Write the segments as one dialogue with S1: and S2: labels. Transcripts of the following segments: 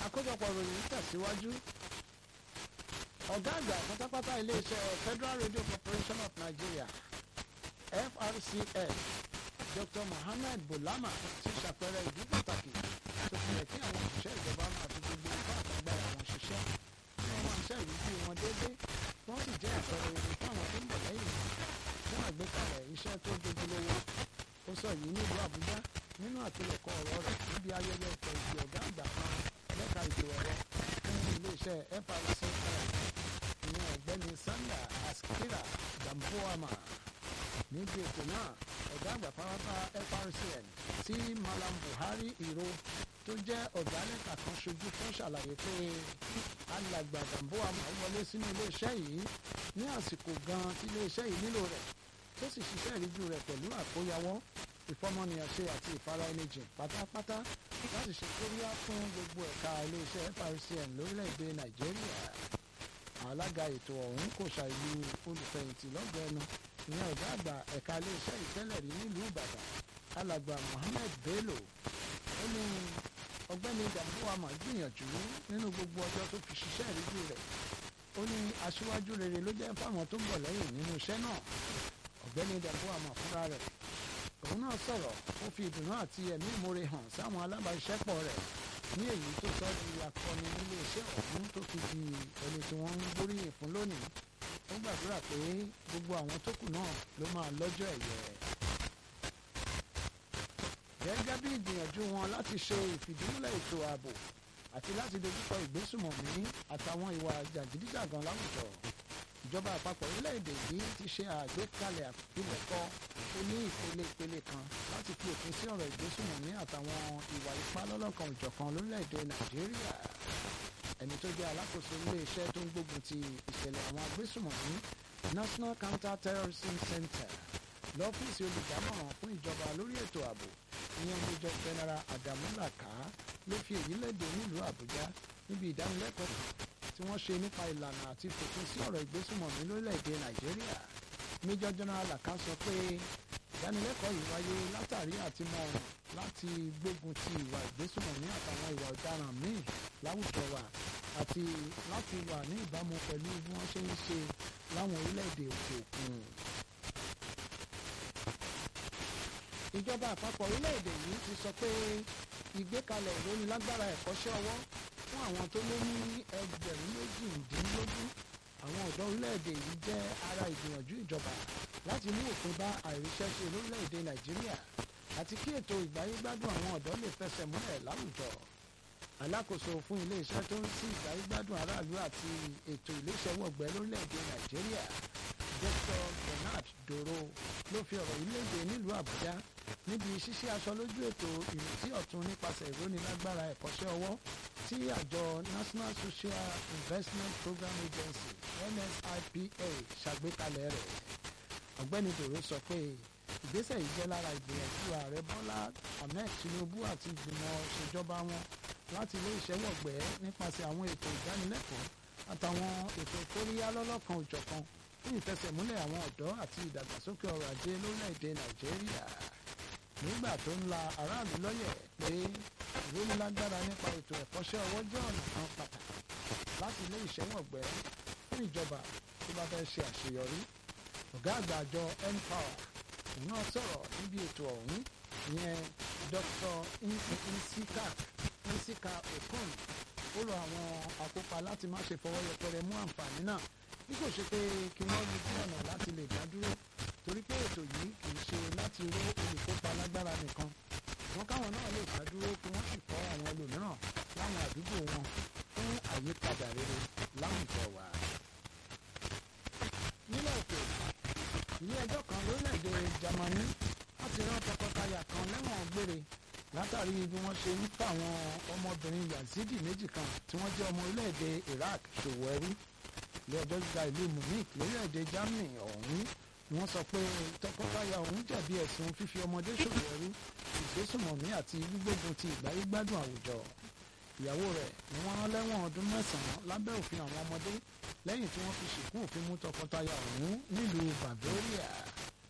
S1: àkójọpọ̀ ròyìn tẹ̀síwájú ọ̀gá àgbà pátápátá iléeṣẹ́ Federal Radio Corporation of Nigeria FRCN Dr. Mohammed Bulama ti ṣàpẹẹrẹ ìdí pàtàkì tó fi yẹ kí àwọn òṣìṣẹ́ ìjọba máa fi gbogbo ipá àtàgbára wọn ṣiṣẹ́ kí wọ́n máa ṣe ìrísí wọn déédéé wọ́n sì jẹ́ àpẹẹrẹ ogun fáwọn tó ń bọ̀ lẹ́yìn fún àgbékalẹ̀ iṣẹ́ tó dojúlówó ó sọ yìí nílùú Àbújá nínú àpilẹ̀kọ ọ̀rọ̀ rẹ̀ níbi ayẹyẹ ìfẹ̀yìntì ọ̀gá àgbà kan lẹ́ka ètò ẹ̀rọ fún iléeṣẹ́ FRCN ìyẹn ọ̀gbẹ́ni Sanda Askira Damboama níbi ètò náà ọ̀gá àgbà pàápàá FRCN tí Malam Buhari Iro tó jẹ́ ọ̀gá lẹ́ka kan ṣojú fún ṣàlàyé pé alàgbà Damboama wọlé sínú iléeṣẹ́ yìí ní àsìkò gan tí iléeṣẹ́ yìí nílò rẹ̀ tó sì ṣiṣẹ́ ìríjú rẹ̀ pẹ̀lú àkóyawọ́ ìfọmọnìyàn ṣe àti ìfara ẹni jìn pátápátá láti ṣe kóríyá fún gbogbo ẹ̀ka iléeṣẹ́ FRCN lórílẹ̀‐èdè Nàìjíríà alága ètò ọ̀hún kò ṣàìlú olùfẹ̀yìntì lọ́gbọ̀ọ́ ẹnu ìyẹn ọ̀gá àgbà ẹ̀ka iléeṣẹ́ ìtẹ́lẹ̀ rí nílùú Ìbàdàn alàgbà Mohammed Bello ó ní ọ̀gbẹ́ni Damboama gbìyànjú nínú gbogbo ọjọ́ tó fi ṣiṣẹ́ ìríjú rẹ̀ ó ní aṣíwájú rere ló jẹ́ fáwọn tó ń bọ̀ lẹ́yìn nínú iṣẹ́ náà ọ̀gbẹ́ni Damboama fúnra rẹ̀ òun náà sọ̀rọ̀ ó fi ìdùnnú àti ẹ̀mí ìmoore hàn sáwọn alábàáṣiṣẹ́pọ̀ rẹ̀ ní èyí tó sọ di akọni nílé iṣẹ́ ọ̀hún tó fi di ẹni tí wọ́n ń gbóríyìn fún lónìí ó gbàdúrà pé gbogbo àwọn tó kù náà ló máa lọ́jọ́ ẹ̀yẹ. gẹ́gẹ́ bí ìgbìyànjú wọn láti ṣe ìfìdímúlẹ̀ ètò ààbò àti láti dojúkọ ìgbésùmọ̀mí àtàwọn ìwà jàgídíjàgan láwùjọ ìjọba àpapọ̀ orílẹ̀-èdè yìí ti ṣe àgbékalẹ̀ àpilẹ̀kọ oní ìpele ìpele kan láti fi òpin sí ọ̀rọ̀ ìgbésùmọ̀mí àtàwọn ìwà ipá lọ́lọ́kan òjọ̀kan lórílẹ̀-èdè nàìjíríà ẹni tó jẹ́ alákòóso ilé-iṣẹ́ tó ń gbógun ti ìṣẹ̀lẹ̀ àwọn agbésùmọ̀mí National Counter Terrorism Center lọ́fíìsì olùdámọ̀ràn fún ìjọba lórí ètò ààbò ìyẹn Major General Adamu Laka ló fi èyí léde nílùú Àbújá níbi ìdánilẹ́kọ̀ọ́ tí wọ́n ṣe nípa ìlànà àti fòpin sí ọ̀rọ̀ ìgbésùmọ̀mí lórílẹ̀‐èdè Nàìjíríà Major General Laka sọ pé ìdánilẹ́kọ̀ọ́ yìí wáyé látàrí àti mọ ọ̀nà láti gbógun ti ìwà ìgbésùmọ̀mí àtàwọn ìwà ọ̀daràn míì láwùjọ wa àti láti wà ní ìbámu pẹ̀lú bí wọ́n ṣe ń ṣe láwọn orílẹ̀‐èdè òkè òkun. ìjọba àpapọ̀ orílẹ̀‐èdè yìí ti sọ pé ìgbékalẹ̀ ìrónilágbára ẹ̀kọ́ṣẹ́ ọwọ́ fún àwọn tó lé ní ẹgbẹ̀rún méjìdínlógún àwọn ọ̀dọ́ orílẹ̀-èdè yìí jẹ́ ara ìgbìyànjú ìjọba láti mú òpin bá àìríṣẹ́ṣe lórílẹ̀-èdè nàìjíríà àti kí ètò ìgbáyégbádùn àwọn ọ̀dọ́ lè fẹsẹ̀ múlẹ̀ láwùjọ alákòóso fún iléeṣẹ́ tó ń sí ìgbáyégbádùn aráàlú àti ètò iléeṣẹ́wọ̀gbẹ́ lórílẹ̀-èdè nàìjíríà Dr. Bernard Doro ló fi ọ̀rọ̀ yìí léde nílùú àbújá níbi ṣíṣe aṣọ lójú ètò ìrètí ọ̀tun nípasẹ̀ ìrónilágbára ẹ̀kọ́ṣẹ́ ọwọ́ tí àjọ National Social Investment Program Agency NSIPA ṣàgbékalẹ̀ rẹ̀ ọ̀gbẹ́ni Doro sọ pé ìgbésẹ̀ yìí jẹ́ lára ìgbìyànjú ààrẹ Bọ́lá Ahmed Tinubu àti ìgbìmọ̀ ṣèjọba wọn láti ilé ìṣẹ́wọ̀gbẹ́ nípasẹ̀ àwọn ètò ìdánilẹ́kọ̀ọ́ àtàwọn ètò kóríyá lọ́lọ́kan òjọ̀kan fún ìfẹsẹ̀múlẹ̀ àwọn ọ̀dọ́ àti ìdàgbàsókè ọrọ̀ ajé lórílẹ̀‐èdè Nàìjíríà nígbà tó ń la aráàlú lọ́yẹ̀ pé ìrónilágbára nípa ètò ẹ̀kọ́ṣẹ́ ọwọ́ jẹ́ ọ̀nà kan pàtàkì láti ilé ìṣẹ́wọ̀gbẹ́ fún ìjọba tó bá fẹ́ ṣe àṣeyọrí ọ̀gá àgbà àjọ npower òun náà sọ̀rọ̀ níbi ètò ọ̀hún ìyẹn Dr. nsika nsika okon ó rọ àwọn akópa láti má ṣe fọwọ́ yẹpẹrẹ mú àǹfààní náà bí kò ṣe pé kí wọ́n rí sí ọ̀nà láti lè dá dúró torí pé ètò yìí kì í ṣe láti ró olùkópa lágbára nìkan wọn káwọn náà lè dá dúró kí wọ́n sì kọ́ àwọn ẹlòmíràn láwọn àdúgbò wọn fún àyípadà rere láwùjọ wa. nílẹ̀ òkè ilé ẹjọ́ kan lórílẹ̀‐èdè Jámánì wọ́n ti rán tọkọtaya kan lẹ́wọ̀n gbére látàrí bí wọ́n ṣe ń fàwọn ọmọbìnrin Yazidi méjì kan tí wọ́n jẹ́ ọmọ orílẹ̀‐èdè Iraq ṣòwò ẹrú ilé ẹjọ́ gíga ìlú Munich lórílẹ̀‐èdè Germany ọ̀hún ni wọ́n sọ pé tọkọtaya ọ̀hún jẹ̀bi ẹ̀sùn fífi ọmọdé ṣòwò ẹrú ìgbésùmọ̀mí àti gbígbógun ti ìgbáyégbádùn àwùjọ ìyàwó rẹ̀ ni wọ́n rán lẹ́wọ̀n ọdún mẹ́sàn-án lábẹ́ òfin àwọn ọmọdé lẹ́yìn tí wọ́n fi ṣìkún òfin mú tọkọtaya ọ̀hún nílùú Bavaria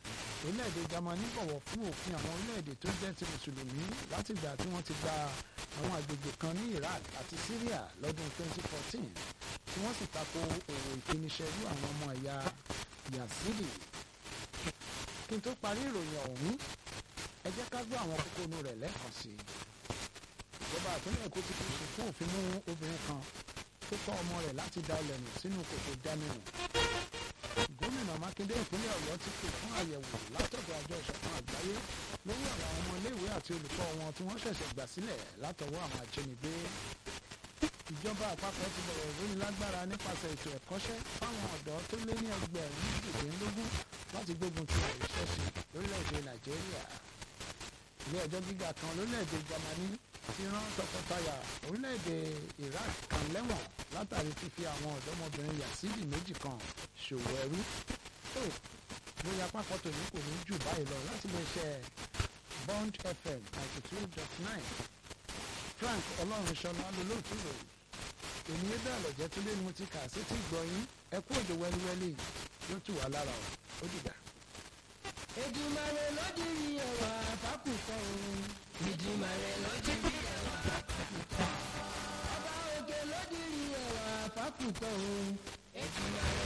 S1: orílẹ̀-èdè Jámánì bọ̀wọ̀ fún òfin àwọn orílẹ̀-èdè tó jẹ́ ti mùsùlùmí látìgbà tí wọ́n ti gba àwọn agbègbè kan ní Iraq àti Syria lọ́dún 2014 tí wọ́n sì tako òwò ìfiniṣẹ́rú àwọn ọmọ ẹ̀yà Yazidi kí n tó parí ìròyìn ọ̀hún ẹ jẹ́ ká gbọ́ àwọn kókónú rẹ̀ lẹ́ẹ̀kan sí i ìjọba ìpínlẹ̀ Èkó ti fi ṣùkún òfin mú obìnrin kan tó tọ́ ọmọ rẹ̀ láti da ilẹ̀ nù sínú kòtò dánimù gómìnà Mákindé ìpínlẹ̀ Ọ̀yọ́ ti pè fún àyẹ̀wò látọ̀dọ̀ àjọ ìṣọ̀kan àgbáyé lórí àwọn ọmọ iléèwé àti olùkọ́ wọn tí wọ́n ṣẹ̀ṣẹ̀ gbà sílẹ̀ látọwọ́ àwọn ajínigbé ìjọba àpapọ̀ ti bẹ̀rẹ̀ ìrónilágbára nípasẹ̀ ètò ẹ̀kọ́ṣẹ́ fáwọn ọ̀dọ́ tó lé ní ẹgbẹ̀rún méjìlélógún láti gbógun ti àìríṣẹ́ṣe lórílẹ̀‐èdè Nàìjíríà ilé ẹjọ́ gíga kan lórílẹ̀‐èdè Jámánì ti rán tọkọtaya orílẹ̀‐èdè Iraq kan lẹ́wọ̀n látàrí fífi àwọn ọ̀dọ́mọbìnrin Yazidi méjì kan ṣòwò ẹrú tó lórí apákọ̀ tòní kò ní jù báyìí lọ láti lè ṣe Bond FM ninety two dot nine Frank Ọlọ́runṣọlá lolóòtú ròyìn èmi yé bẹ́ẹ̀ lọ́jẹ́ tó lé ní mo ti kà sí tí gbọ́yìn ẹ kú òjò wẹ́líwẹ́lí yóò tù wá lára o ó dìgbà.
S2: Èdùmàrè ló dirí ẹwà fákùkọ òun. Èdùmàrè ló dirí ẹwà fákùkọ. Ọba òkè ló dirí ẹwà fákùkọ òun. Èdùmàrè